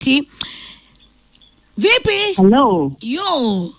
Ti. Vipi? Hello, Yo,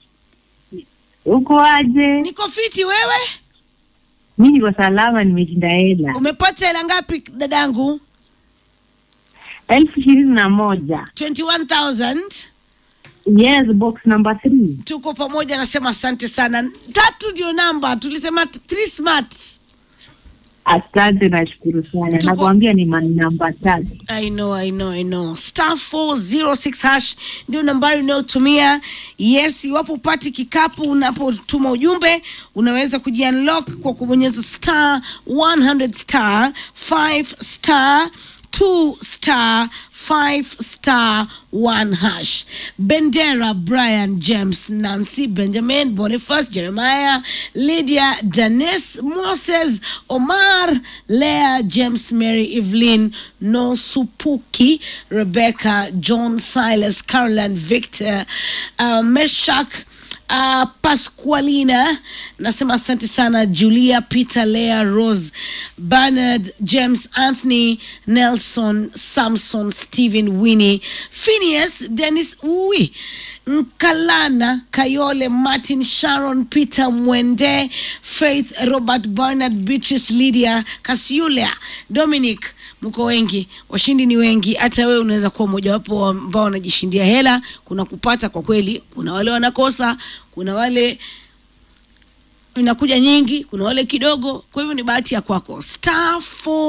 uko aje? niko fiti wewe? Mi niko salama, nimeshinda hela Umepata hela ngapi dadangu? elfu ishirini na moja. 21,000. Yes, box number three. Tuko pamoja, nasema asante sana. Tatu ndio namba, tulisema t- three smart. Asante, nashukuru sana. Tuko- Nakwambia ni ma- namba tatu. I know, I know, I know. Star 406 hash ndio nambari unayotumia. Yes, iwapo upati kikapu unapotuma ujumbe, unaweza kujiunlock kwa kubonyeza star 100 star 5 star 2 star 5 star 1 hash. Bendera, Brian James, Nancy, Benjamin, Boniface, Jeremiah, Lydia, Dennis, Moses, Omar, Leah, James, Mary, Evelyn, Nosupuki, Rebecca, John, Silas, Caroline, Victor, uh, Meshak, uh, Pasqualina nasema asante sana Julia Peter Lea Rose Bernard James Anthony Nelson Samson Stephen Winnie Phineas Dennis Uwi Nkalana Kayole Martin Sharon Peter Mwende Faith Robert Bernard Beatrice Lydia Kasiulia Dominic mko wengi, washindi ni wengi. Hata wewe unaweza kuwa mojawapo wa ambao wanajishindia hela. Kuna kupata kwa kweli, kuna wale wanakosa, kuna wale inakuja nyingi, kuna wale kidogo. Kwa hivyo ni bahati ya kwako. Star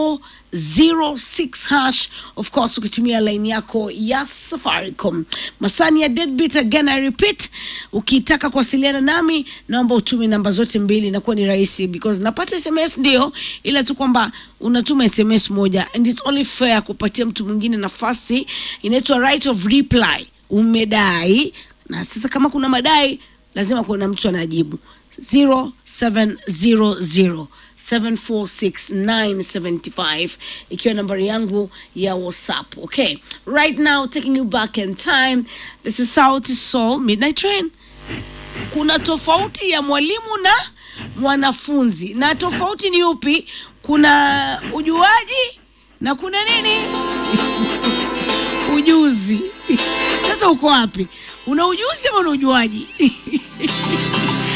406 hash, of course, ukitumia line yako ya Safaricom. Masani ya deadbeat again, I repeat, ukitaka kuwasiliana nami naomba utume namba zote mbili, inakuwa ni rahisi because napata SMS ndio, ila tu kwamba unatuma SMS moja and it's only fair kupatia mtu mwingine nafasi, inaitwa right of reply. Umedai na sasa, kama kuna madai lazima kuna mtu anajibu 0700 746 ikiwa nambari yangu ya whatsapp okay right now taking you back in time this is Sauti Sol midnight train kuna tofauti ya mwalimu na mwanafunzi na tofauti ni upi kuna ujuaji na kuna nini ujuzi sasa uko wapi una ujuzi ama una ujuaji